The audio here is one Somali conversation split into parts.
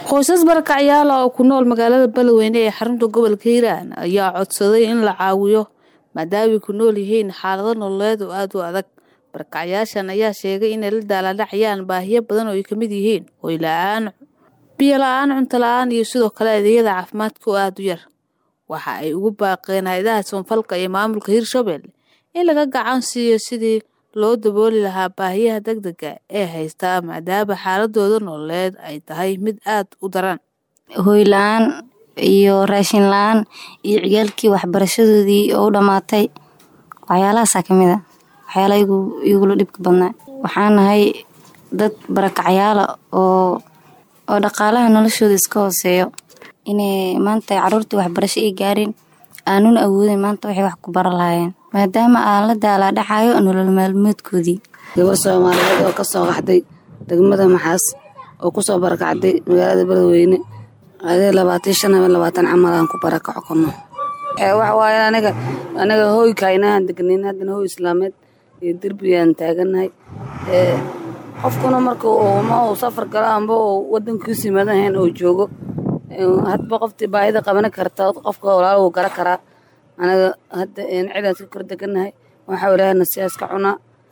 qoysas barakacyaal ah oo ku nool magaalada beledweyne ee xarunta gobolka hiiraan ayaa codsaday in la caawiyo maadaamay ku nool yihiin xaalado nololeed oo aada u adag barakacyaashan ayaa sheegay inay la daaladhacayaan baahiyo badan oo ay kamid yihiin hoy la-aan biyo la-aan cunto la-aan iyo sidoo kale adeegyada caafimaadka oo aada u yar waxa ay ugu baaqeen hay-adaha soonfalka iyo maamulka hirshabelle in laga gacan siiyo sidii loo dabooli lahaa baahiyaha degdega ee haystaa maadaama xaaladooda nololeed ay tahay mid aada u daran hoy la-aan iyo raashin la-aan iyo ciyaalkii waxbarashadoodii oo u dhammaatay waxyaalahaasaa ka mid a waxyaalaha igula dhibka badnaa waxaan nahay dad barakacyaala oo oo dhaqaalaha noloshooda iska hooseeyo inay maanta caruurtii waxbarasho ay gaareen aanuna awoodin maanta waxay wax ku bara lahaayeen maadaama aan la daalaadhacayo nolol maalmoodkoodii gabar soomaaliyeed oo kasoo qaxday degmada maxaas oo kusoo barakacday magaalada beledweyne adee labaatan shan ama labaatan camal aan ku barakaco kono waxawaaye aniga aniga hooykainahaan degnayn haddana hooy islaameed iyo derbiyaan taaganahay qofkuna marka ma uu safar galo amba uu wadankiisu yimaadahayn oo joogo hadba qoftii baahida qabani karta qofka walaal wuu gara karaa anaga hadda cidaan iska kor deganahay waxaa ilaahana siyaas ka cunaa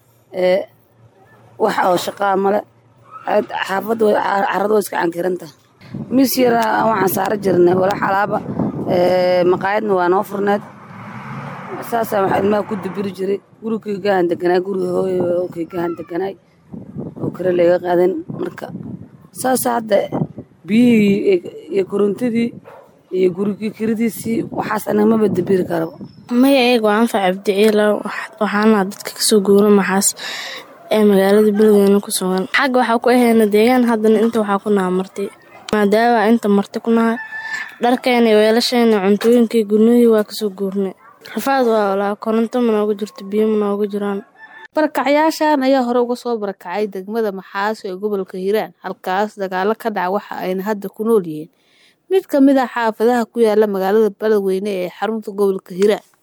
wax oo shaqaa male xaafadda carada way iska cankiranta mis yara waxaan saara jirnay walax alaaba maqaayadna waa noo furneed saasaa waxaa ilmaha ku dibiri jiray gurigeygahan deganaay guriga hooyokeygahan deganaay oo kale layga qaadan marka saasa hadda biyihii iyo korontadii iyo gurigii kiridiisii waxaas anaga maba dibiri karaba maya eega waa anfac cabdiciila waxaana dadka kasoo guura maxaas ee magaalada beledweyne ku sugan xagga waxaa ku aheyna deegaan haddana inta waxaa ku naha martay maadaama inta marti ku nahay dharkeena weelasheena cuntooyinkii gurnihii waa kasoo guurnay rafaad waa walaa koronto manooga jirto biyo manooga jiraan barakacyaashan ayaa hore uga soo barakacay degmada maxaas ee gobolka hiiraan halkaas dagaalo ka dhaca waxa ayna hadda ku nool yihiin mid ka mid ah xaafadaha ku yaala magaalada beledweyne ee xarunta gobolka hiiraan